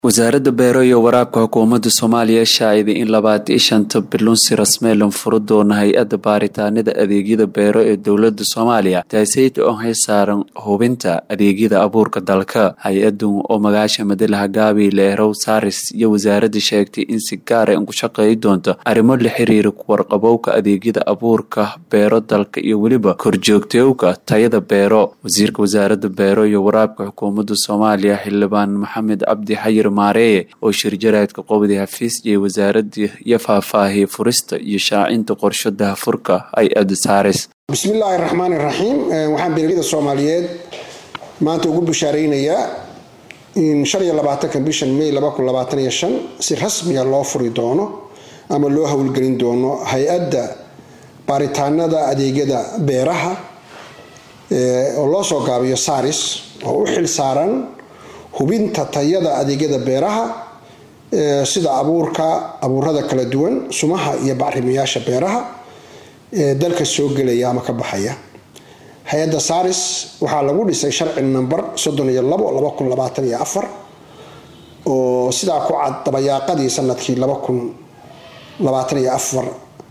wasaaradda beero iyo waraabka xukuumadda soomaaliya shaaciday in labaatan iyo shanta bilun si rasmeelan furo doona hay-adda baaritaanada adeegyada beero ee dowladda soomaaliya taaseyta oo hay saaran hubinta adeegyada abuurka dalka hay-adan oo magaasha madalaha gaabi leerow saris iyo wasaaradda sheegtay in si gaara in ku shaqeey doonto arrimo la xiriira warqabowka adeegyada abuurka beero dalka iyo weliba korjoogtowka tayada beero wasiirka wasaaradda beero iyo waraabka xukuumadda soomaaliya xildhibaan maxamed cabdi xayir maareeye oo shirjaraadka qobdi hafiis iyo wasaaradii iyo faahfaahiyay furista iyo shaacinta qorsho dahafurka hay-adda saaris bismillaahi raxmaani raxiim waxaan beeralida soomaaliyeed maanta ugu bishaaraynayaa in shan iyo labaatanka bishan may laba kun labaatan iyo shan si rasmiya loo furi doono ama loo howlgelin doono hay-adda baaritaanada adeegyada beeraha oo loo soo gaabiyo saris oo u xil saaran hubinta tayada adeegyada beeraha sida abuurka abuurada kala duwan sumaha iyo bacrimiyaasha beeraha ee dalka soo gelaya ama ka baxaya hay-adda saris waxaa lagu dhisay sharci number soddon iyo labo laba kun labaatan iyo afar oo sidaa ku cad dabayaaqadii sanadkii laba kun labaatan iyo afar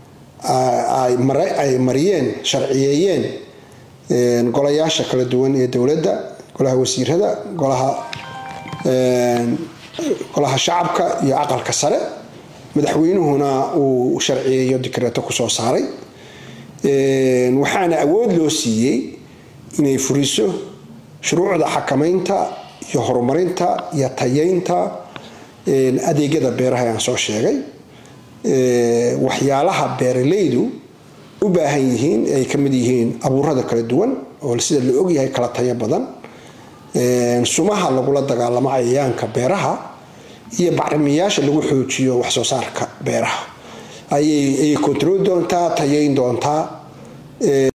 ay mariyeen sharciyeeyeen golayaasha kala duwan ee dowladda golaha wasiirada golaha golaha shacabka iyo aqalka sare madaxweynuhuna uu sharciyeeyo dikreeto kusoo saaray waxaana awood loo siiyey inay furiso shuruucda xakamaynta iyo horumarinta iyo tayeynta adeegyada beeraha aan soo sheegay waxyaalaha beeralaydu u baahan yihiin ay ka mid yihiin abuurada kala duwan oo sida la ogyahay kala tayo badan sumaha lagula dagaalamo cayayaanka beeraha iyo bacrimiyaasha lagu xoojiyo waxsoo saarka beeraha ayay kontroli doontaa tayeyn doontaa